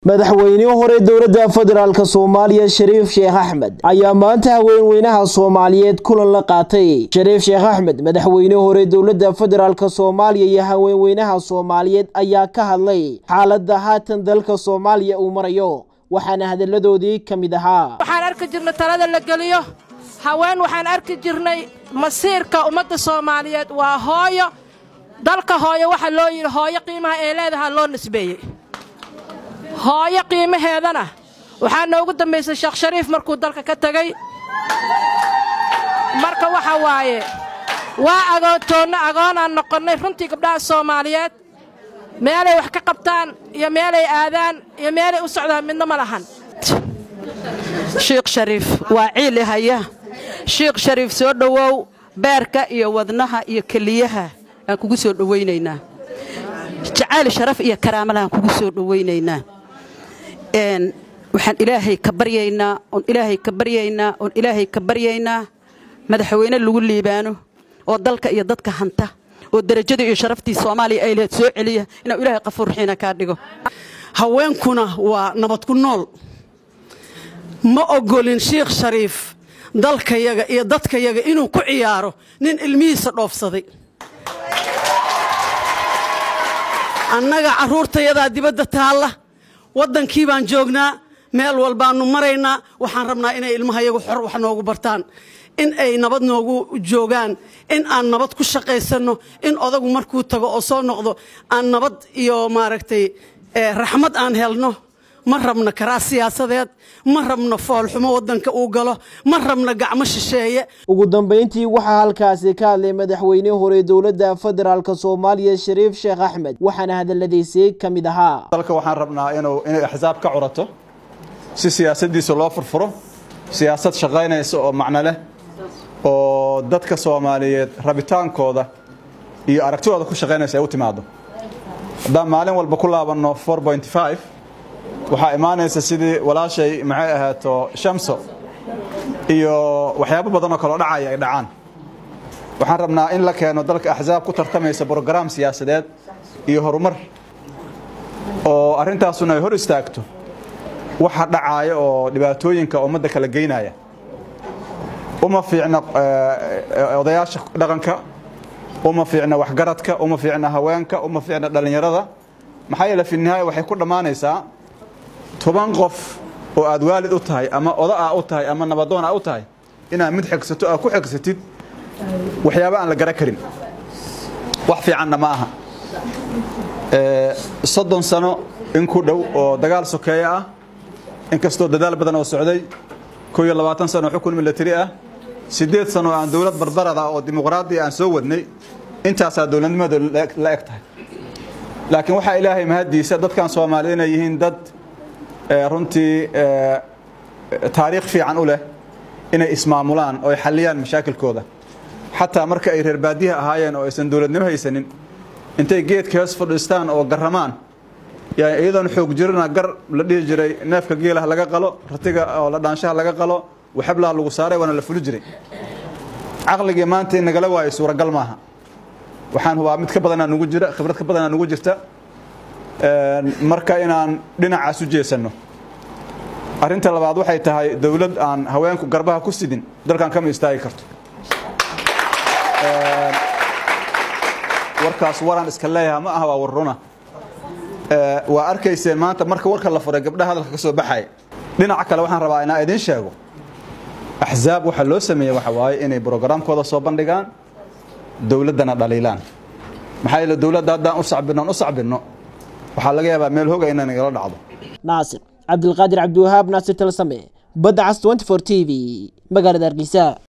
madaxweynihii hore dowladda federaalk soomaaliya shariif sheekh axmed ayaa maanta haweenweynaha soomaaliyeed kulan la qaatay shariif sheekh axmed madaxweynihii hore dowladda federaalk soomaaliya iyo haweenweynaha soomaaliyeed ayaa ka hadlay xaaladda haatan dalka soomaaliya uu marayo waxaana hadalladoodii ka mid ahaa waxaan arki jirnay talada la geliyo haween waxaan arki jirnay masiirka ummadda soomaaliyeed waa hooyo dalka hooyo waxa loo yidhi hooyo qiimaha ee leedaha loo nisbeeyey hooyo qiimaheedana waxaa noogu dambaysay sheekh shariif markuu dalka ka tegey marka waxa waaye waa agoontoonna agoonaan noqonnay runtii gabdhaha soomaaliyeed meelay wax ka qabtaan iyo meelay aadaan iyo meelay u socdaan midna ma lahan shiikh shariif waa ciili haya shiikh shariif soo dhowow beerka iyo wadnaha iyo keliyaha aan kugu soo dhowaynaynaa jacayl sharaf iyo karaamalaaan kugu soo dhowaynaynaa waxaan ilaahay ka baryaynaa oon ilaahay ka baryaynaa oon ilaahay ka baryaynaa madaxweyne lagu liibaano oo dalka iyo dadka hanta oo derajadii iyo sharaftii soomaaliya ay lahayd soo celiya inuu ilaahay qafuur raxiina kaa dhigo haweenkuna waa nabad ku nool ma ogolin shiikh shariif dalkayaga iyo dadkayaga inuu ku ciyaaro nin ilmihiisa dhoofsaday annaga carruurtayadaa dibadda taalla waddankii baan joognaa meel walbaannu maraynaa waxaan rabnaa inay ilmahayagu xor wax noogu bartaan in ay nabad noogu joogaan in aan nabad ku shaqaysanno in odagu markuu tago oo soo noqdo aan nabad iyo maaragtay raxmad aan helno ma rabno karaa siyaasadeed ma rabno foolxumo waddanka uu galo ma rabno gacmo shisheeye ugu dambayntii waxaa halkaasi ka hadlay madaxweynihii hore dowladda federaalk soomaaliya shariif sheekh axmed waxaana hadalladiisii ka mid ahaa dalka waxaan rabnaa inuu inay axsaab ka curato si siyaasaddiisa loo furfuro siyaasad shaqaynaysa oo macno leh oo dadka soomaaliyeed rabitaankooda iyo aragtidooda ku shaqaynaysa ay u timaado haddaan maalin walba ku laabanno waxaa imaanaysa sidii walaashay maxay ahaato shamso iyo waxyaabo badanoo kaloo dhacaya ay dhacaan waxaan rabnaa in la keeno dalka axsaab ku tartamaysa brograam siyaasadeed iyo horumar oo arrintaasuna ay hor istaagto waxa dhacaaya oo dhibaatooyinka ummadda kala geynaya uma fiicna odayaasha dhaqanka uma fiicna waxgaradka uma fiicna haweenka uma fiicna dhallinyarada maxaa yeele fi nihaaya waxay ku dhammaanaysaa toban qof oo aad waalid u tahay ama oda ah u tahay ama nabadoon ah u tahay inaad mid xigsato aad ku xigsatid waxyaaba aan la gara karin wax fiicanna ma aha soddon sano in ku dhow oo dagaal sokeeye ah inkastoo dadaal badan oo socday koo iyo labaatan sano oo xukun milatari ah siddeed sano oo aan dowlad barbarad ah oo dimuqraadi aan soo wadnay intaasaa dowladnimada la eg tahay laakiin waxaa ilaahay mahaddiisa dadkan soomaaliyed inay yihiin dad runtii taariikh fiican u leh inay ismaamulaan oo ay xalliyaan mashaakilkooda xataa marka ay reer baadiyaha ahaayeen oo aysan dowladnimo haysanin intay geedka hoos fadhiistaan oo garramaan iyadoon xoog jirina gar la dhihi jiray neefka geelaha laga qalo ratiga oo la dhaanshaha laga qalo waxablaha lagu saaray waana la fuli jiray caqligii maanta in nagala waayo suuragal maaha waxaan hubaa mid ka badanaa nugu jira khibrad ka badanaa nugu jirta marka inaan dhinacaas u jeesanno arrinta labaad waxay tahay dowlad aan haweenku garbaha ku sidin dalkan kama istaagi karto warkaas waraan iska leeyaha ma aha waa warruna waa arkayseen maanta marka warka la furay gabdhaha hadalka ka soo baxaya dhinaca kale waxaan rabaa inaan idiin sheego axsaab waxaa loo sameeyey waxa waaye inay brograamkooda soo bandhigaan dowladdana dhaliilaan maxaa yeele dowladda haddaan u sacbinno aan u sacbinno waxaa laga yaabaa meel hoga inay nagala dhacdo naasir cabdilqaadir cabdiwahaab naasir talsame badda cas t t v magaalada hargeysa